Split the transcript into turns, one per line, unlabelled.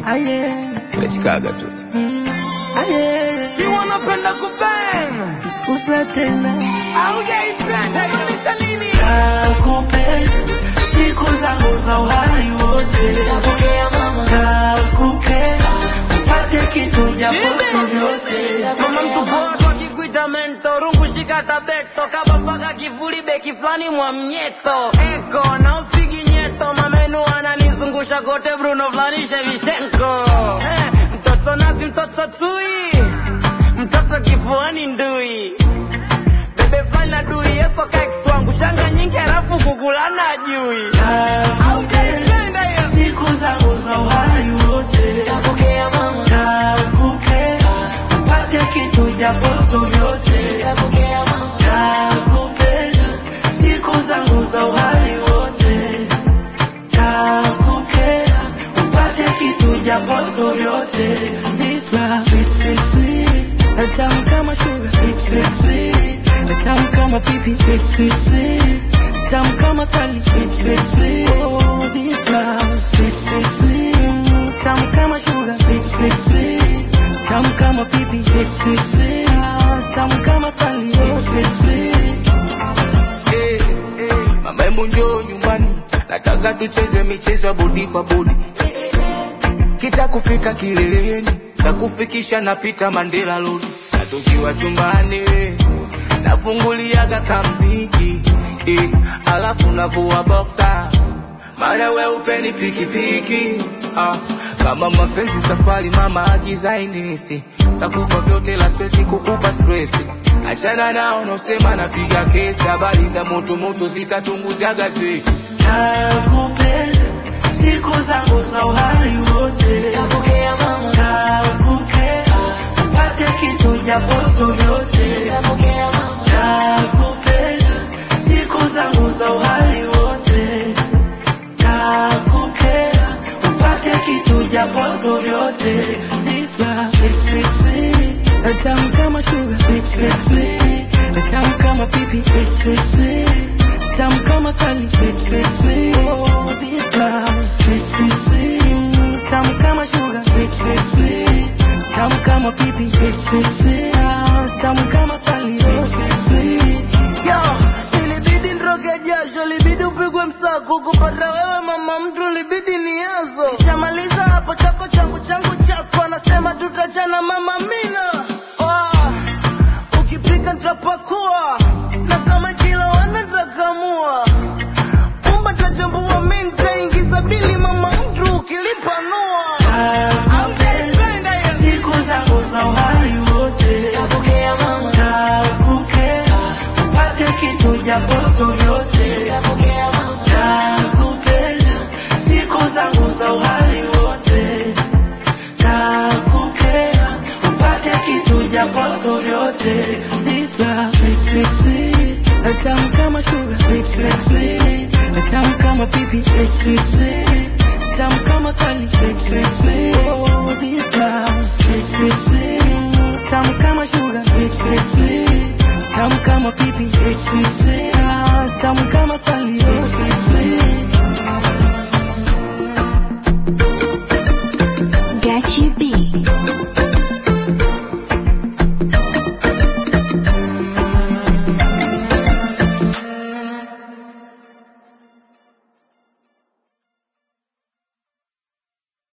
Aye.
Utashikaga tu.
Aye.
Si wanapenda kubang
Usa tena.
Haujaipenda inaonyesha nini?
Nakupenda siku zangu za uhai wote.
Nakupokea mama.
Nakupenda upate kitu japo
Chibe.
si vyote.
Mama mtu poa kwa kikuita mento rungu shika tabeto kaba mpaka kivuli beki flani mwa mnyeto eko na usigi nyeto mamenu ananizungusha kote Bruno flani Shevchenko eh, mtoto nasi mtoto tui mtoto kifuani ndui bebe flani na dui yeso kaikswangu shanga nyingi halafu kukulana ajui Haujaipenda hiyo?
siku zangu za uhai wote.
Nakupokea mama.
Nakupenda upate kitu japo si vyote.
Nakupokea mama.
Nakupenda siku zangu za uhai wote. Nakupenda upate kitu japo si vyote. This love, sweet, sweet, sweet. Tamu kama sugar, sweet, sweet, sweet. Tamu kama pipi, sweet, sweet, sweet. Tamu kama sali, sweet, sweet, sweet. Oh, this love, sweet, sweet, sweet. Tamu kama sugar, sweet, sweet, sweet. Tamu kama pipi, sweet, sweet, sweet. Tamu kama sali, sweet, sweet, sweet.
Eh, Mama hebu njoo nyumbani, nataka tucheze michezo ya bodi kwa bodi. Kita kufika kileleni, na kufikisha napita Mandela Road. Na tukiwa chumbani, nafunguliaga kamziki eh, alafu navua boxer maana we upeni pikipiki ah, kama mapenzi safari mama agizainisi takupa vyote la siwezi kukupa stresi achana nao nosema napiga kesi habari za moto moto zitatunguza gazeti
Nakupenda siku zangu za uhai wote.
Nakupokea mama.
Nakupenda upate kitu japo si vyote.
Nakupokea mama.
Nakupenda siku zangu za uhai wote. Nakupenda upate kitu japo si vyote.